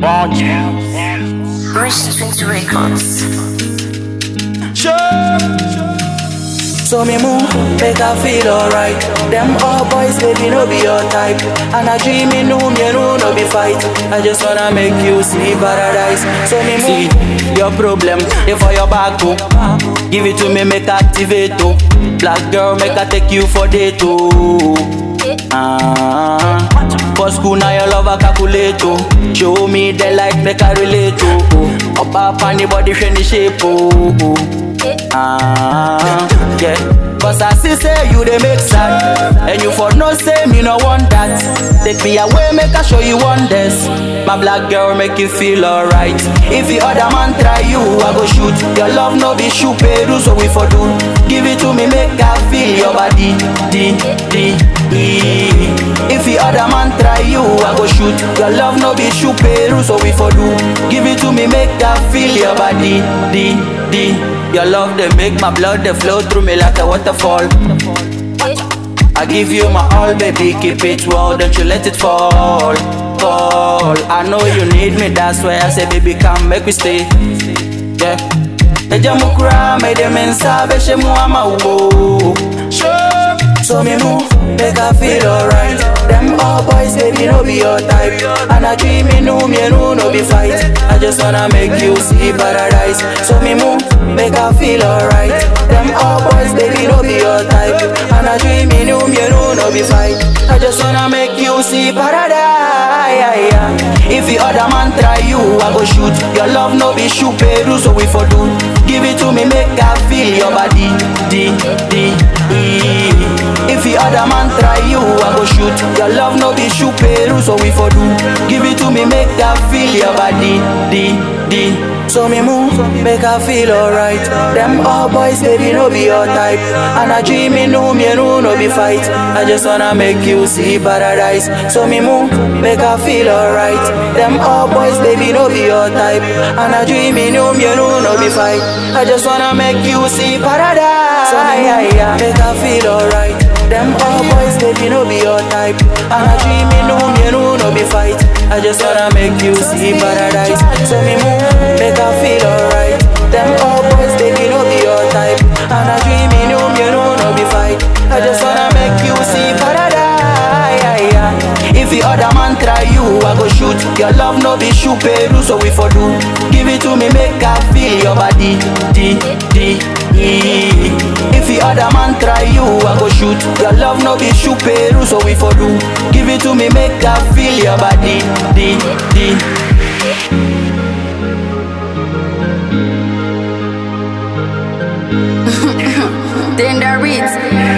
Launch. Rich Strings Records. So me move, make her feel alright. Them all boys, baby, no be your type. And I dream in room, you know, no be fight. I just wanna make you see paradise. So me move. See, your problem, if for your back, oh. Give it to me, make activate, oh. Black girl, make her take you for date, oh. Ah, for school now your love a calculate, oh. Show me the light, make her relate, oh. oh. Up up on the body, friendly shape, oh. oh. Ah, yeah. Cause I see say you dey make sad And you for no say me no want that Take me away, make I show you wonders My black girl make you feel alright If the other man try you, I go shoot Your love no be shoot Peru, so we for do Give it to me, make I feel your body D, D, E If the other man try you, I go shoot Your love no be shoot Peru, so we for do Give it to me, make I feel your body D, D Your love they make my blood they flow through me like a waterfall I give you my all, baby, keep it well, don't you let it fall. Fall. I know you need me, that's why I say, baby, come make we stay. Yeah. Eja mukura, me dem insa, beshe mu ama ubo. So me move, make her feel alright. Them all boys, baby, no be your type. And I dream in room, you know, no be fight. I just wanna make you see paradise. So me move, make her feel alright. Them all boys, baby, no be your type. And I dream in room, you know, no be fight. I just wanna make you see paradise. If the other man try you, I go shoot. Your love no be shoot, Peru, so we for do. Give it to me, make her feel your body. D, D, E. If the other man try you, I go shoot. Your love no be shoot Peru, so we for do. Give it to me, make her feel your body. D, D. So me move, make her feel alright. Them all boys, baby, no be your type. And I dream in room, you know, no be fight. I just wanna make you see paradise. So me move, make her feel alright. Them all boys, baby, no be your type. And I dream in room, you know, no be fight. I just wanna make you see paradise. So me move, make her feel alright. Them all boys, baby, no be your type. And I dream in room, you know, no be fight. I just wanna make you see paradise. So me move, make her feel alright. Them all boys, baby, no be your type. And I dream in room, you know, no be fight. I just wanna make you see paradise. If the other man try you, I go shoot. Your love no be shoot Peru, so we for do. Give it to me, make her feel your body. D, D, E. If the other man try you, I go shoot. Your love no be shoot Peru, so we for do. Give it to me, make her feel your body. D, D. Then the reads.